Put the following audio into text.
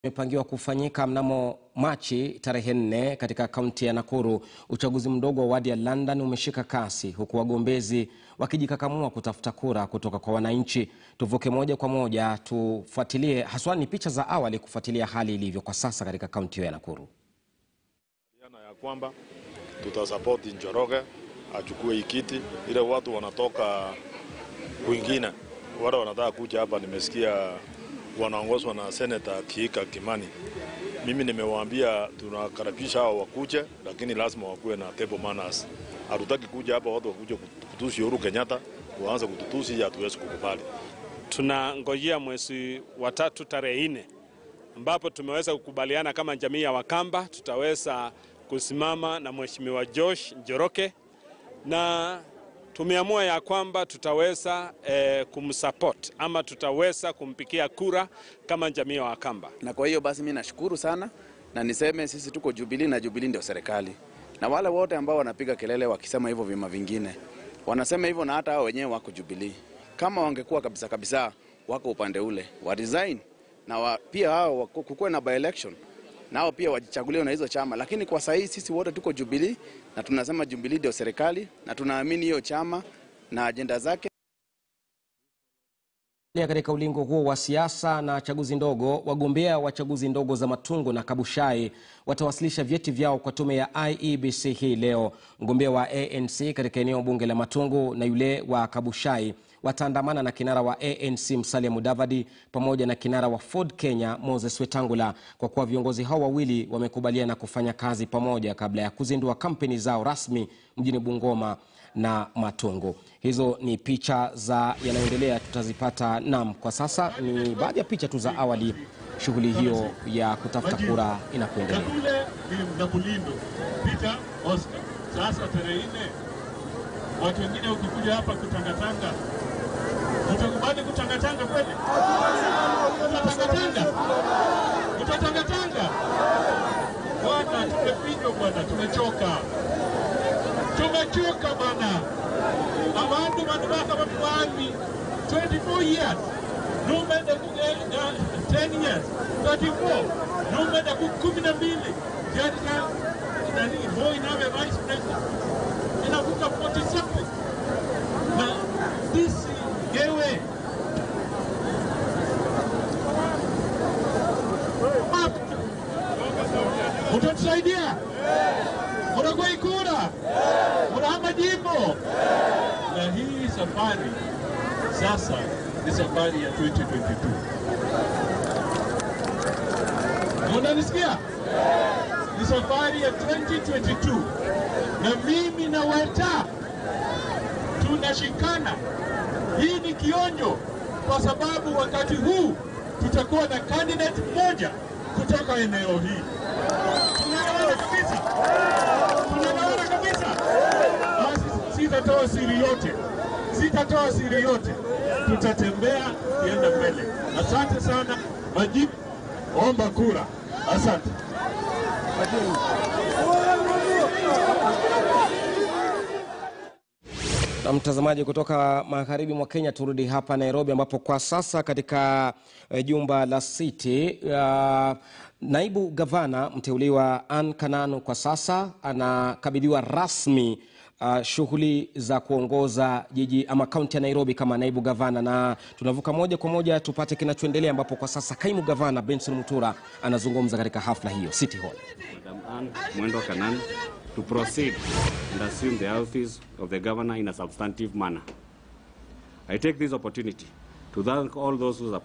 Imepangiwa kufanyika mnamo Machi tarehe nne katika kaunti ya Nakuru. Uchaguzi mdogo wa wadi ya London umeshika kasi huku wagombezi wakijikakamua kutafuta kura kutoka kwa wananchi. Tuvuke moja kwa moja tufuatilie, haswa ni picha za awali kufuatilia hali ilivyo kwa sasa katika kaunti hiyo ya Nakuru. Yana ya kwamba tutasapoti Njoroge achukue hii kiti, ile watu wanatoka kwingine wale wanataka kuja hapa, nimesikia wanaongozwa na Senator Kiika Kimani. Mimi nimewaambia tunakaribisha hao wakuje, lakini lazima wakuwe na table manners. Hatutaki kuja hapa watu wakuje kutusi Uhuru Kenyatta, waanze kututusi, hatuwezi kukubali. Tunangojea mwezi wa tatu tarehe nne ambapo tumeweza kukubaliana kama jamii ya Wakamba tutaweza kusimama na Mheshimiwa Josh Njoroke na tumeamua ya kwamba tutaweza eh, kumsupport ama tutaweza kumpikia kura kama jamii ya Wakamba. Na kwa hiyo basi mi nashukuru sana na niseme sisi tuko Jubilee na Jubilee ndio serikali, na wale wote ambao wanapiga kelele wakisema hivyo vyama vingine wanasema hivyo, na hata hao wenyewe wako Jubilee. Kama wangekuwa kabisa kabisa wako upande ule wa resign na wa, pia hao kukuwe na by election nao pia wajichaguliwe na hizo chama, lakini kwa sasa sisi wote tuko Jubilee na tunasema Jubilee ndio serikali na tunaamini hiyo chama na ajenda zake. Katika ulingo huo wa siasa na chaguzi ndogo, wagombea wa chaguzi ndogo za Matungu na Kabushai watawasilisha vyeti vyao kwa tume ya IEBC hii leo. Mgombea wa ANC katika eneo bunge la Matungu na yule wa Kabushai wataandamana na kinara wa ANC Musalia Mudavadi pamoja na kinara wa Ford Kenya Moses Wetangula, kwa kuwa viongozi hao wawili wamekubaliana kufanya kazi pamoja kabla ya kuzindua kampeni zao rasmi mjini Bungoma na Matungu. Hizo ni picha za yanayoendelea, tutazipata. Nam, kwa sasa ni baadhi ya picha tu za awali, shughuli hiyo ya kutafuta kura inapoendelea. Kakule ni Mnabulindo, Peter Oscar. Sasa tarehe nne, watu wengine ukikuja hapa kutangatanga, utakubali kutangatanga kweli? Utatangatanga, utatangatanga bwana. Tumepigwa bwana, tumechoka, tumechoka bwana. Abantu bantu bakaba mwami 24 years numenda ku 10 years 34 numenda ku kumi na mbili katika nani Moi nawe vice president inavuka 47 na sisi gewe utatusaidia unagoi kura unahama jimbo na hii safari sasa ni safari ya 2022 unanisikia ni safari ya 2022 na mimi na Weta tunashikana. Hii ni kionjo, kwa sababu wakati huu tutakuwa na candidate mmoja kutoka eneo hii. Tunaelewana kabisa, tunaelewana kabisa. Basi sitatoa siri yote, sitatoa siri yote, tutatembea kienda mbele. Asante sana. Majibu, omba kura. Asante. Na mtazamaji kutoka magharibi mwa Kenya, turudi hapa Nairobi, ambapo kwa sasa katika eh, jumba la City uh, naibu gavana mteuliwa Ann Kananu kwa sasa anakabidhiwa rasmi uh, shughuli za kuongoza jiji ama kaunti ya Nairobi kama naibu gavana, na tunavuka moja kwa moja tupate kinachoendelea, ambapo kwa sasa kaimu gavana Benson Mutura anazungumza katika hafla hiyo City Hall. Madam Anne Mwendo Kanan to proceed and assume the office of the governor in a substantive manner. I take this opportunity to thank all those who